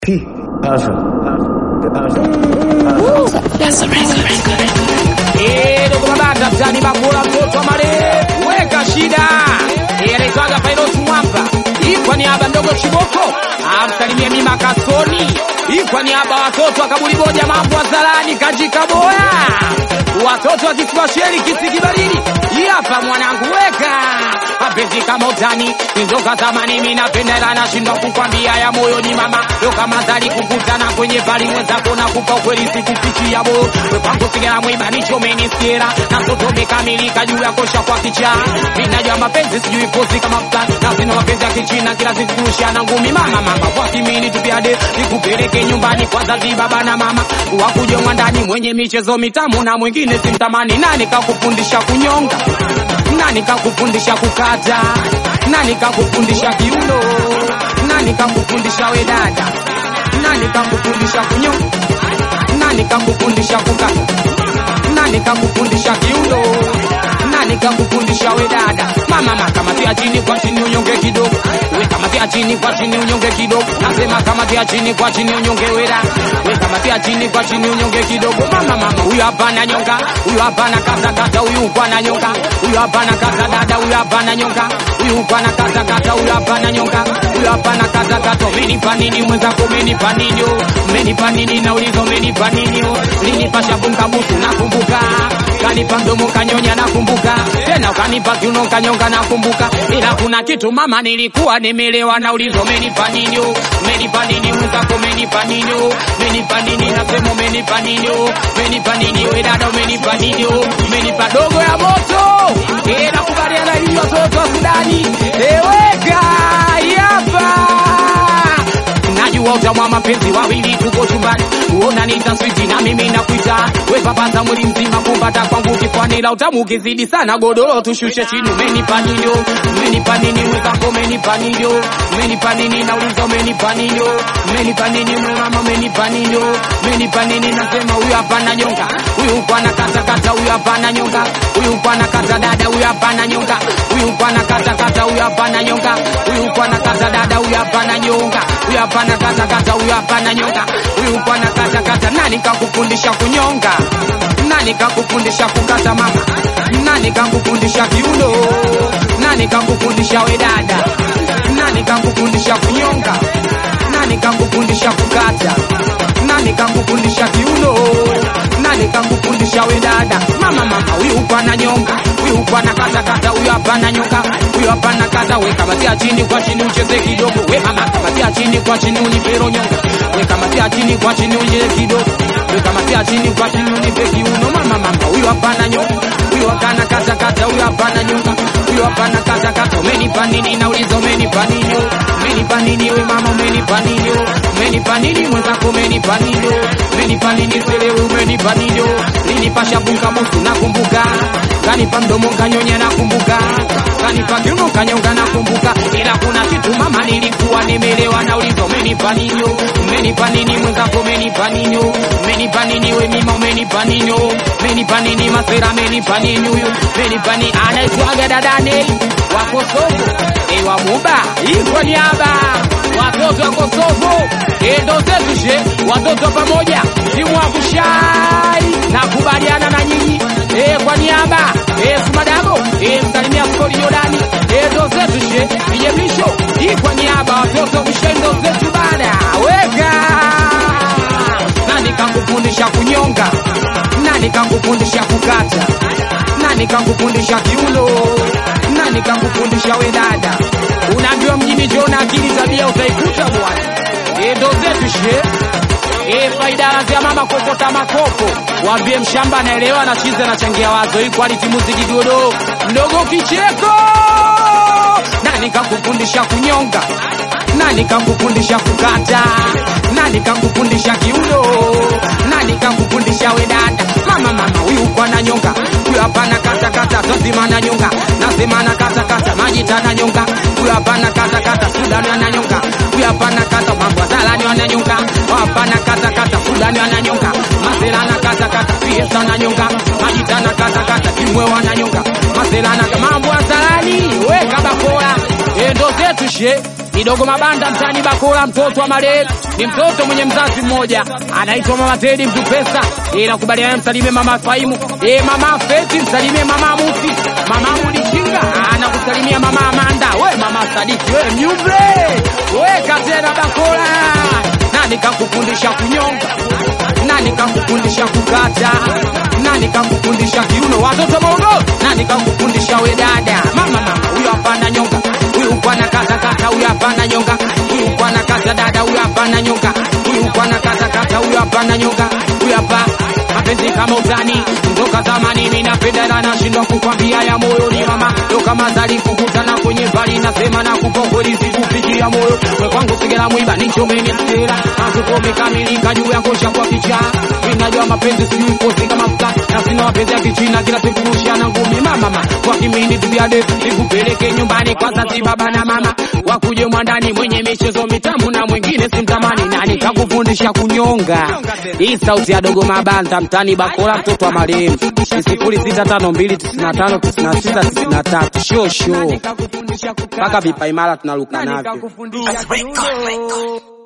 P. Passion. The passion. Eh, dogo mabanda mtani bakula mtoto wa male weka shida Eh, anaitwaga Pilot Mwamba hii kwa niaba ndogo Chiboko amsalimie mima Kasoni hii kwa niaba watoto wa kaburi moja mambo wa zalani kajika boya watoto wa kiswasheli kisikibaridi hii hapa mwanangu weka mapenzi kama utani nizoka zamani mimi napenda ila nashindwa kukwambia ya moyo ni mama yo kama zali kukutana kwenye pali mwenzako na kupa ukweli sikufichia bo wepangu sigara mwiba nichomenisiera na mtoto umekamilika juu ya kosha kwa kichaa ninajua mapenzi sijui pozi kama fulani na sina mapenzi ya kichina kila siku kurushana ngumi mama mama wakimini tupiade nikupeleke nyumbani kwa zazi baba na mama wakujongwa ndani mwenye michezo mitamu na mwingine simtamani nani kakufundisha kunyonga nani kakufundisha kukata nani kakufundisha kiuno nani kakufundisha we dada nani kakufundisha kunyonga nani kakufundisha kukata nani kakufundisha kiuno nani kakufundisha we dada mama mama kamatia chini kwa chini unyonge kidogo we kamatia chini kwa chini unyonge kidogo nasema kamatia chini kwa chini unyonge wera we kamatia chini kwa chini unyonge kidogo mama mama huyu hapa na nyonga huyu hapa na kata kata huyu kwa na nyonga huyu hapa na kata dada huyu hapa na nyonga huyu kwa na kata kata huyu hapa na nyonga huyu hapa na kata kata umenipa nini mwenzako umenipa nini umenipa nini naulizo umenipa nini linipa shabunga busu nakumbuka kanipa mdomo kanyonya nakumbuka tena ukanipa kiuno kanyonga nakumbuka ila kuna kitu mama nilikuwa nimelewa naulizo umenipa nini umenipa nini mwenzako umenipa nini umenipa nini nasema umenipa nini umenipa nini we dada umenipa nini umenipa dogo ya moto eh nakubaliana hiyo watoto wa Sudani eweka yapa najua utamwa mapenzi wawili tuko chumbani uona nitaswiti na mimi nakuita we papaza mwili mzima kumbata kwangu kifani la utamu ukizidi sana godoro tushushe chini umenipa nini umenipa nini mwenzako umenipa nini umenipa nini nauliza umenipa nini umenipa nini mama umenipa nini umenipa nini nasema huyu hapa na nyonga huyu kwa na kata kata huyu hapa na nyonga huyu kwa na kata dada huyu hapa na nyonga huyu kwa na kata kata huyu hapa na nyonga huyu kwa na kata dada huyu hapa na nyonga huyu hapa na kata kata huyu hapa na nyonga huyu kwa na kata kata nani kakufundisha kunyonga nani kakufundisha kukata mama nani kakufundisha kiuno nani kakufundisha we dada nani kakufundisha kunyonga nani kakufundisha kukata nani kakufundisha kiuno nani kakufundisha we dada mama mama huyu kwa na nyonga huyu kwa na kata kata huyu hapa na nyonga huyu hapa na kata we kamatia chini kwa chini ucheze kidogo we mama kamatia chini kwa chini unipero nyonga we kamatia chini kwa chini ucheze kidogo we kamatia chini kwa chini unipe kiuno mama mama huyu hapa na nyonga huyu hapa na kata kata huyu hapa na nyonga huyu hapa na kata kata umenipa nini nauliza umenipa nini umenipa nini we mama umenipa nini umenipa nini mwenzako umenipa nini umenipa nini selewe umenipa nini linipa shabunga musu nakumbuka kanipa mdomo kanyonya nakumbuka kanipa kiuno kanyonga nakumbuka ila kuna kitu mama nilikuwa nimelewa nauliza umenipa nini umenipa nini mwenzako umenipa nini umenipa nini we mima umenipa nini umenipa nini masera umenipa nini huyu umenipa nini anaitwaga dadane wa Kosovo e wa Muba iko niaba watoto wa Kosovo e ndo zetu she watoto wa pamoja timu wa kushai na kubaliana na nyinyi e kwa niaba e Sumadabo e msalimia skori Jordani e ndo zetu she vijemlisho hii kwa niaba watoto wa kushai ndo zetu bada weka nani kakufundisha kunyonga nani kakufundisha kukata nani kakufundisha kiuno nani kakufundisha we dada unaambiwa mjini jona akili tabia utaikuta bwana e ndo zetu she e faida ya mama kokota makopo waambie mshamba anaelewa na chizi anachangia wazo hii quality muziki godo mdogo kicheko nani kakufundisha kunyonga nani kakufundisha kukata nani kakufundisha kiuno nani kakufundisha we dada mama mama huyu kwa na nyonga huyu hapa na kata kata tazima na nyonga nasema na kata kata majita na nyonga huyu hapa na kata kata sudani ana nyonga huyu hapa na kata mambo zalani ana nyonga hapa na kata kata sudani ana nyonga masela na kata kata fiesta na nyonga majita na kata kata kimwe wana nyonga masela na mambo zalani we kabakora endo zetu she ni dogo mabanda mtani Bakola, mtoto wa marehemu, ni mtoto mwenye mzazi mmoja anaitwa mama Tedi mtu pesa. Eh, nakubaliana msalimie mama Faimu, eh, mama Feti msalimie mama Musi, mama Mulichinga anakusalimia mama Amanda, we mama Sadiki, we mnyumbe, we katena Bakola. Nani kakufundisha kunyonga? Nani kakufundisha kukata? Nani kakufundisha kiuno? Watoto Morogoro, nani kakufundisha we dada? Mama mama, huyo hapana nyonga, huyu bwana kata kata, huyo hapana nyonga, huyu bwana kata dada, huyo hapana nyonga, huyu bwana kata kata, huyo hapana nyonga, huyu hapa mapenzi kama utani kutoka zamani, mimi napenda na nashindwa kukwambia ya moyo ni mama ndo kama zali kukutana kwenye bali nasema na kupo kweli sikufikia moyo we kwangu sigela mwiba nichomeni stela mazuko umekamilika juu yako shakwa kichaa ninajua mapenzi sijui kosi kama futa na sina mapenzi ya kichina kila siku rushana ngumi mama mama kwa kimini tubiade nikupeleke nyumbani kwa sasi baba na mama wakuje mwandani mwenye michezo mitamu na mwingine simtamani nani kakufundisha kunyonga hii sauti ya dogo mabanda mtani bakola mtoto wa marehemu ni sifuri sita tano mbili tisini na tano tisini na sita tisini na tatu sho sho mpaka vipaimara tunaruka navyo Record, record.